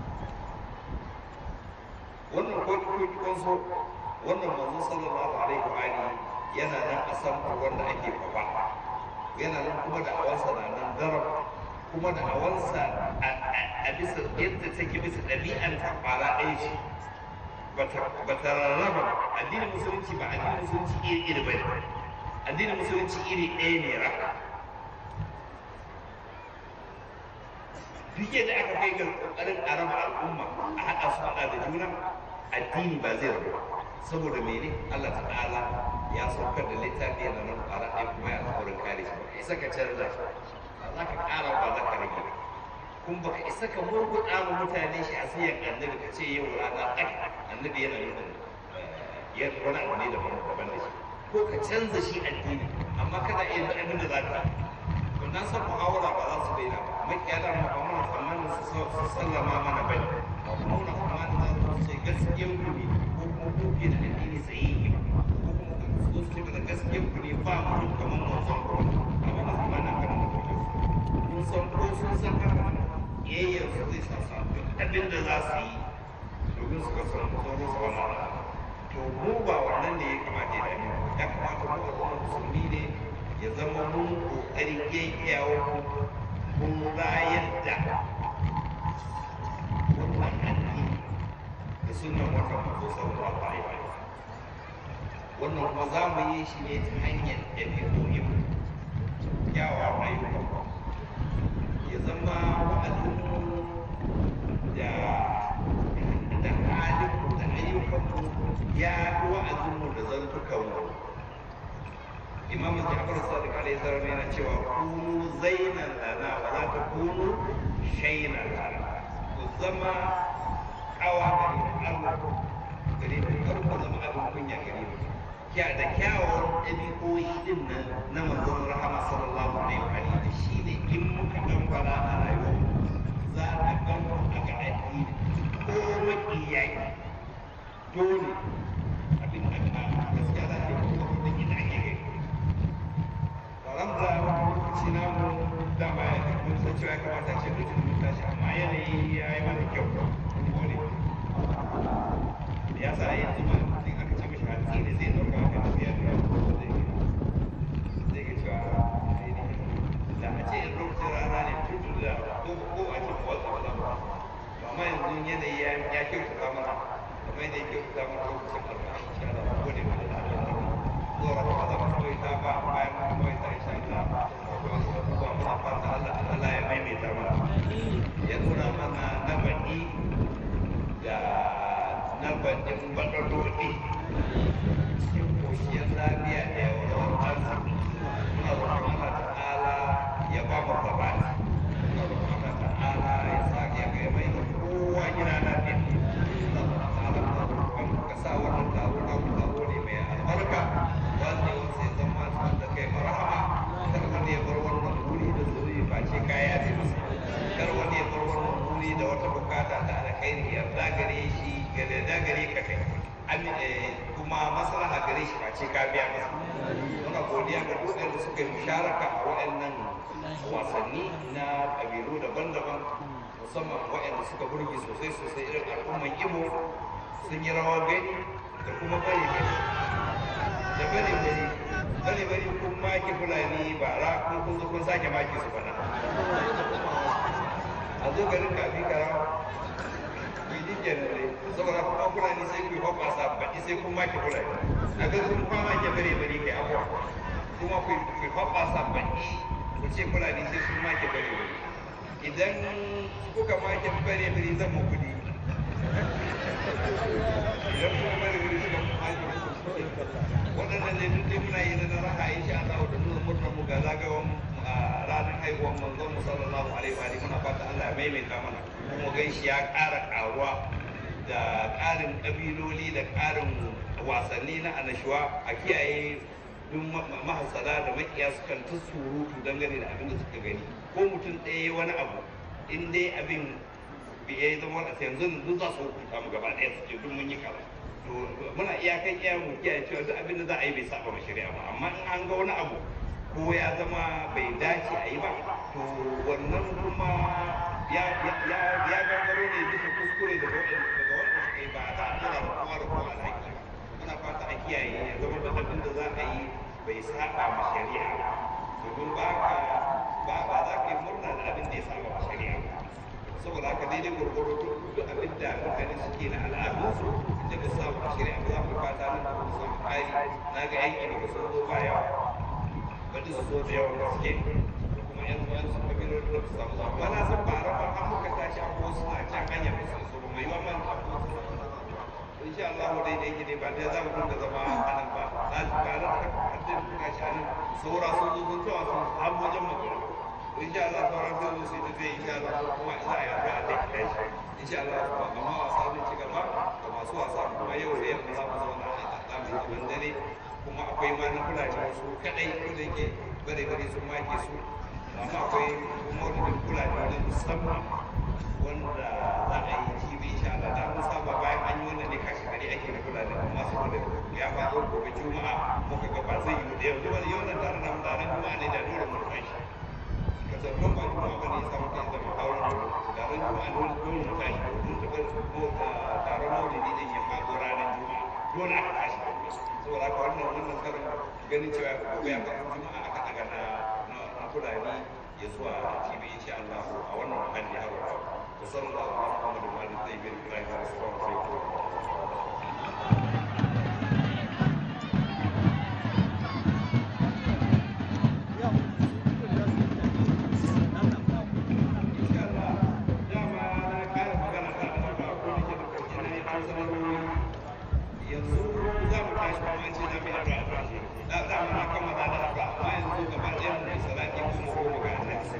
wannan ko kun so wannan manzo sallallahu alaihi wa alihi yana nan a samfar wanda ake fafa yana nan kuma da awansa na nan darab kuma da awansa a bisa yadda take bisa ɗabi'ar ta fara ɗaya ce ba ta rarraba addinin musulunci ba addinin musulunci iri iri ba ne addinin musulunci iri ɗaya ne raka duk yadda aka kai ga ƙoƙarin a raba al'umma a haɗa su haɗa da juna addini ba zai rabu saboda mene Allah ta'ala ya saukar da littafi yana nan ƙwara ɗaya kuma ya alƙawarin kare shi ba isa ka canza shi ba za ka ƙara ba za ka rage ba kun ba ka isa ka murguɗa ma mutane shi a siyan annabi ka ce yau rana ɗaya annabi yana nufin ya wani abu ne daban daban da shi ko ka canza shi addini amma kana iya yin abin da za ka wannan san muhawara ba za su daina ba makiya da ma ba muna tsammanin su su sallama mana bai ba kuma muna tsammanin za su ce gaskiyar ku ne ko kuma ku ke da addini sahihi ko kuma ku su ce da gaskiyar ku ne ba mu kamar mun san ko amma ba tsammanin kan da kuke mun san ko sun san haka yayyar su zai sa su abin da za su yi domin su ga sun zo su wannan to mu ba wannan ne ya kamata ya dame mu ya kamata mu al'umma musulmi ne ya zama mun kokari yayyawa mun rayar da wannan addini da sunan wata mazo sallallahu alaihi wa sallam wannan kuma za mu yi shi ne ta hanyar ɗabi'o'in kyawawan ayyukan ya zama wa'azinmu da da halinmu da ayyukanmu ya fi wa'azinmu da zantukanmu imam jafar sadiq alaihi salam yana cewa kunu zainan lana wa la takunu shaynan lana ku zama kawa gari Allah gari mu kar ku zama abin kunya gari mu kya da kyawawan ɗabi'o'i din nan na manzon rahama sallallahu alaihi wa alihi da shi ne in muka dan fara a rayuwar za a gan a ga addini ko makiyai dole abin da ka gaskiya za a yi ko da ina ake gani alhamdulillah wani lokaci na mu dama ya mun san cewa ya kamata ce mutum mun tashi amma yanayi ya yi mana kyau dole ya sa yanzu ma mutum aka ce mishi hatsi ne zai ɗauka aka tafiya da yau zai zai ga cewa da a ce in lokacin rana ne tutu da ko ko a ce mawatsa ba za mu amma yanzu yanayi ya ya kyautata mana kamar yadda ya kyautata mana lokacin karfa insha Allah ko ne mana da Allah zuwa wata ba za mu kawai ta ba bayan mu kawai ta insha Allah zuwa muna fata Allah Allah ya maimaita mana ya nuna mana na baɗi da na baɗin baɗaɗoɗi cikin koshiyar lafiya da yawon arziki muna roƙon Allah ta'ala ya ba mu sabani muna roƙon Allah ta'ala ya sa ya ga mai da kowa gida lafiya muna roƙon Allah muna roƙon ka sa wannan taro na mu taro ne mai albarka wanda yau sai zama da kai marhama kar wani ya bar wannan wuri da zuri ba ce kaya ne masa kar wani ya bar wannan wuri da wata bukata ta alkhairi yarda gare shi gare da gare ka kai Ami- eh, kuma maslaha gare shi ba ce ka biya masa muna godiya ga duk da suka yi musharaka a waɗannan wasanni na ƙabilu daban-daban musamman waɗanda suka burge sosai sosai irin al'umman Imo sun yi rawa gani da kuma bari gani da bari bari bari bari kun maki fulani bara kun kun zo kun sake maki su bana a zo garin kafi karawa yi generally saboda kuma fulani sai ku yi hoɓasa baɗi sai kun maki fulani a ga sun kwama ke bare bare kai abuwa kuma ku yi hoɓasa baɗi ku ce fulani sai sun maki bare bare idan kuka maki bare bare zan mu kudi idan kuma bare bare suka maki waɗannan ne duk dai muna yi na raha insha Allah da nuna murnar mu ga zagawan ranar haihuwar manzon mu sallallahu alaihi wa alihi muna fata Allah ya maimaita mana kuma ganshi ya ƙara ƙaruwa da ƙarin ƙabiloli da ƙarin wasanni na annashuwa a kiyaye duk mahasala da makiya su kan ta surutu dangane da abin da suka gani ko mutum ɗaya wani abu in dai abin bai ya zama a yanzu duk za su hukunta mu gaba ɗaya su ce duk mun yi kaza to muna iyakan iya mu kiyaye cewa duk abin da za a yi bai saba ma shari'a ba amma in an ga wani abu ko ya zama bai dace a yi ba to wannan kuma ya ya ya gangaro ne bisa kuskure daga waɗanda daga waɗanda suka yi ba za a tura ba kowa da kowa alhaki ba muna fata a kiyaye ya zama da abin da za a yi bai saba ma shari'a ba domin ba ka ba ba za ka yi murna da abin da ya saba ma shari'a ba saboda haka daidai gwargwaro duk abin da mutane suke na al'adunsu da ba samu a shari'a ba za mu fata nan da mu samu ƙari na ga yanki daga sun zo ba yawa bari su zo da yawan gaske da kuma yan uwan su kabiloli da su samu zama na san ba raba an muka tashi a ko suna can hanyar da su zo mai yawan man a ko insha Allah dai dai ne ba dai za mu dinga zama a nan ba na ji ba ran haddin muka shi a nan saura sun zo sun tawa sun har wajen magana insha Allah sauran zai zo su yi tafiya insha Allah kuma za a yi addu'a da kai insha Allah ba amma wasa zai ci gaba da masu wasa kuma yau da yamma za mu zauna a tsamin zaman dare kuma akwai ma na fulani su kadai ko da yake bare bare sun make su amma akwai maulidin fulani na musamman wanda za a yi tv insha Allah da mun saba bayan an yi wannan ne kashi gari ake na fulani amma saboda ya faɗo gobe juma'a muka ga ba zai yi da yanzu wani yau nan tare da mutanen juma'a ne da dole mun kai shi ka zargon ba juma'a ba ne ya samu kai zama kawo da ran juma'a dole dole mu tashi mun taɓa taron maulidi din ya faɗo ranar juma'a dole aka tashi saboda haka wannan wannan karin ganin cewa gobe a kan juma'a aka daga na na fulani ya zuwa tv insha Allah a wannan muhalli har wa wa sallallahu alaihi wa sallam wa alihi tayyibin ibrahim wa sallallahu alaihi wa insha Allah dama na kara magana ta da ba ko ne da kuma ne an sanarwa yanzu za mu tashi kuma an ce na mai addu'a da za mu na kama da addu'a amma yanzu gaba ɗaya mu yi salati kuma ko mu ga annabi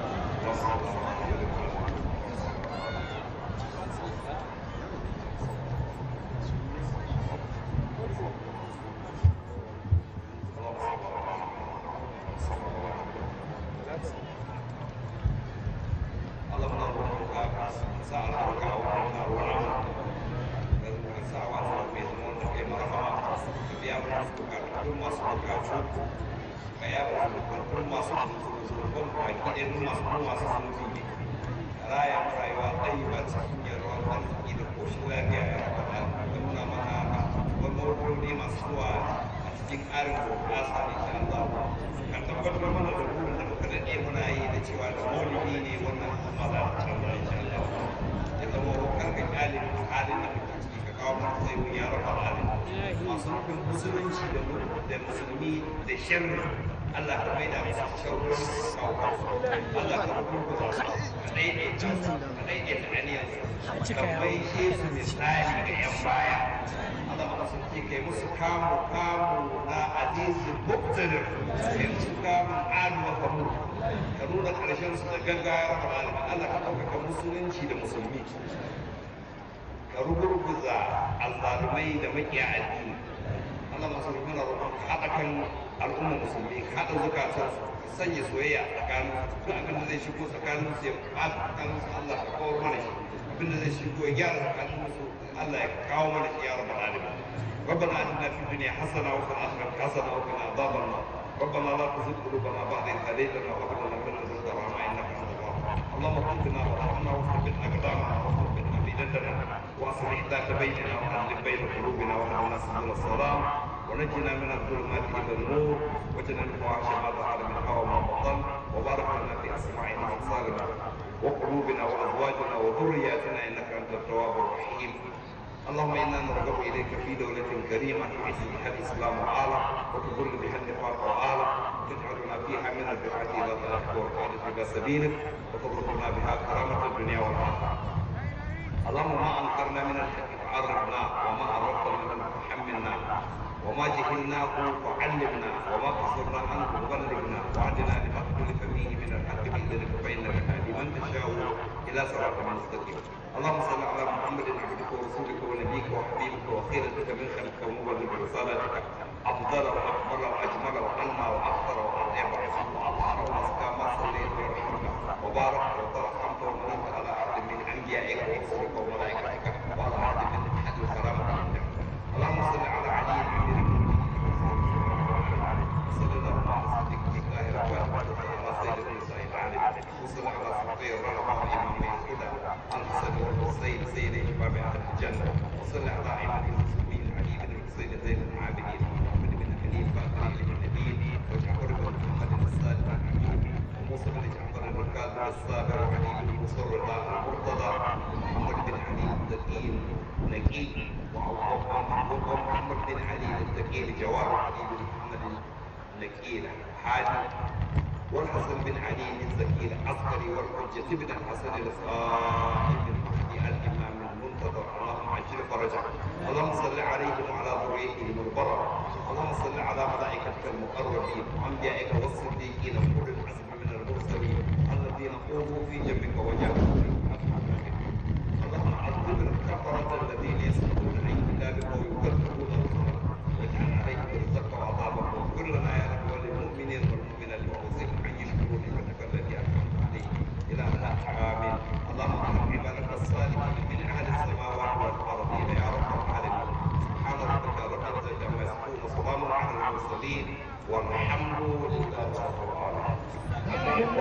Allah muna roƙonka ka sa albarka a wannan ruwa ka sa wannan mai zama wanda kai marhama ka biya mana bukatun masu bukatu ka ya ba bukatun masu zurfin baki ɗaya duk masu kuma masu zunubi ne raya rayuwa ɗaya ba cikin yarwar arziki da koshin lafiya ya raba da ka nuna mana wani masu zuwa a cikin ƙarin bukasa ne insha Allah ka tabbatar mana da burin da muka daɗe muna yi da cewa da maulidi ne wannan al'umma za ta canza insha Allah ya zama kar ka kyale halin da muke ciki ka kawo mana sai mun ya rabbal alamin masu nufin musulunci da mu- da musulmi da sharri Allah ka maida musu sharri kawo Allah ka rubuta su ka daidaita su ka daidaita aniyar su ka maishe su misali ga yan baya Allah ma sun ce kai musu kamu kamu na azizi muktadir kai musu kamu adu wa kamur ka nuna karshen su da gaggawa rabbal alamin Allah ka ɗaukaka musulunci da musulmi ka rugurguza azzalumai da makiya addini Allah masu rukuna roƙon ka haɗa kan al'umma musulmi ka haɗa zukatan su ka sanya soyayya a tsakanin duk abin da zai shigo tsakanin su ya ɓata tsakanin su Allah ka kawo mana shi abin da zai shigo ya gyara tsakanin su Allah ya kawo mana shi ya rabbal alamin ربنا اتنا في الدنيا حسنه وفي الاخره حسنه وقنا عذاب النار ربنا لا تزغ قلوبنا بعد اذ هديتنا وهب لنا من لدنك رحمه انك انت الوهاب اللهم اغفر وارحمنا وثبت اقدامنا وثبت افئدتنا واصلح ذات بيننا والف بين قلوبنا واهدنا سبل السلام ونجنا من الظلمات الى النور واجعلنا الفواحش ما ظهر منها وما بطن وبارك لنا في اسماعنا وابصارنا وقلوبنا وازواجنا وذرياتنا انك انت التواب الرحيم اللهم انا نرغب اليك في دوله كريمه تعز بها الاسلام واله وتذل بها النفاق واله تجعلنا فيها من الدعاة الى طاعتك والقادة الى سبيلك وترزقنا بها كرامة الدنيا والاخره. اللهم ما انكرنا من الحق فعرفنا وما عرفت منه فحملنا وما جهلناه فعلمنا وما قصرنا عنه فبلغنا واهدنا لما اختلف فيه من الحق باذنك فانك تهدي من تشاء الى صراط مستقيم اللهم صل على محمد عبدك ورسولك ونبيك وحبيبك وخيرتك من خلقك ومبلغ رسالتك افضل واكبر واجمل وانمى واكثر واطيب واطهر وازكى ما صليت ورحمك وبارك وترحمت ومنعت على عبد من انبيائك ورسلك وملائكتك وعلى عبد من احد الكرامه عندك اللهم صل على علي امير وصلى الله على صديقك الطاهر وعلى سيد النساء العالم وصلى على صحبه الرحمه وامام الهدى الحسن والحسين سيد شباب اهل الجنه وصلى على ائمه المسلمين علي بن الحسين زين العابدين محمد بن حنيف باقر بن نبيل وجعفر بن محمد الصادق الامين وموسى بن جعفر الركاز الصابر وعلي بن مصر المرتضى ومحمد بن علي التقي نقي ومحمد بن علي التقي الجواد وعلي بن محمد النكيل حاجي والحسن بن علي الزكي العسكري والحجة بن الحسن الصائب المهدي الإمام المنتظر اللهم عجل فرجه اللهم صل عليهم وعلى ذريتهم البرر اللهم صل على ملائكتك المقربين وأنبيائك والصديقين وأولي العزم من المرسلين الذين قوموا في جنبك وجاهدوا في اللهم عذب الكفرة الذين يسقطون عن كتابك ويكذبون رسلك واجعل عليهم رزقك وعذابك واغفر لنا يا رب وللمؤمنين والمؤمنات وأوصيهم أن يشكروا نعمتك التي والحمد لله رب العالمين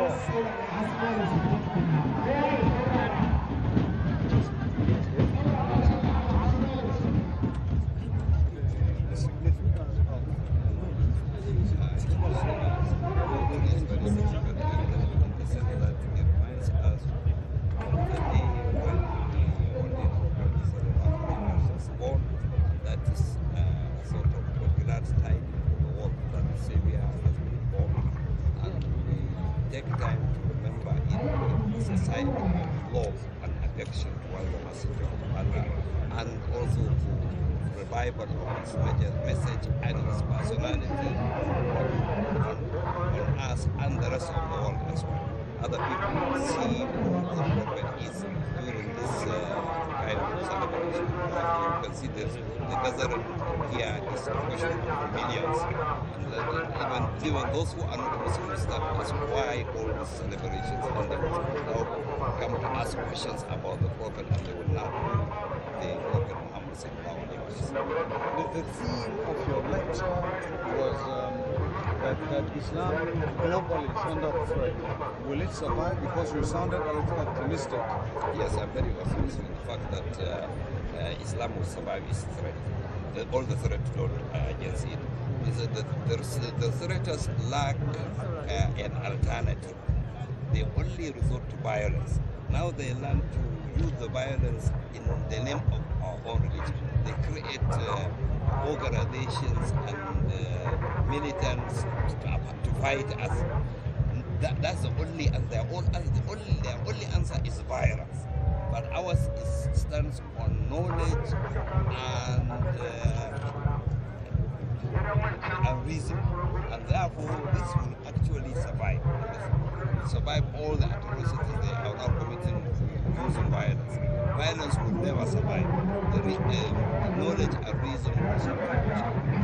That is uh, sort of a glad time for the world that Savior has been born. And we take time to remember in a society of love and affection while the messenger of Allah and also to revival of his message- message and his personality on, on us and the rest of the world as well. Other people see who the prophet is during this uh, kind of celebration. Like you can see this, the gathering here is a question of millions. And uh, even, even those who are not Muslims start ask why all these celebrations and they will now come to ask questions about the prophet and they will now the prophet Muhammad sallallahu alaihi wasallam. The, the theme of your lecture was um, that, that Islam globally is under threat. Will it survive? Because you sounded a little optimistic. Yes, I'm very optimistic in the fact that uh, uh, Islam will survive its threat. The, all the threat load uh, against it is that the, the, the threats lack uh, an alternative. They only resort to violence. Now they learn to use the violence in the name of our own religion. They create uh, organizations and uh, militants to, to fight us. That, that's the only and their own the only their only answer is violence. But ours is, stands on knowledge and uh, and reason, and therefore this will actually survive. Survive all the atrocities they are now committing using violence. Violence will never survive. The re- uh, knowledge and reason will survive.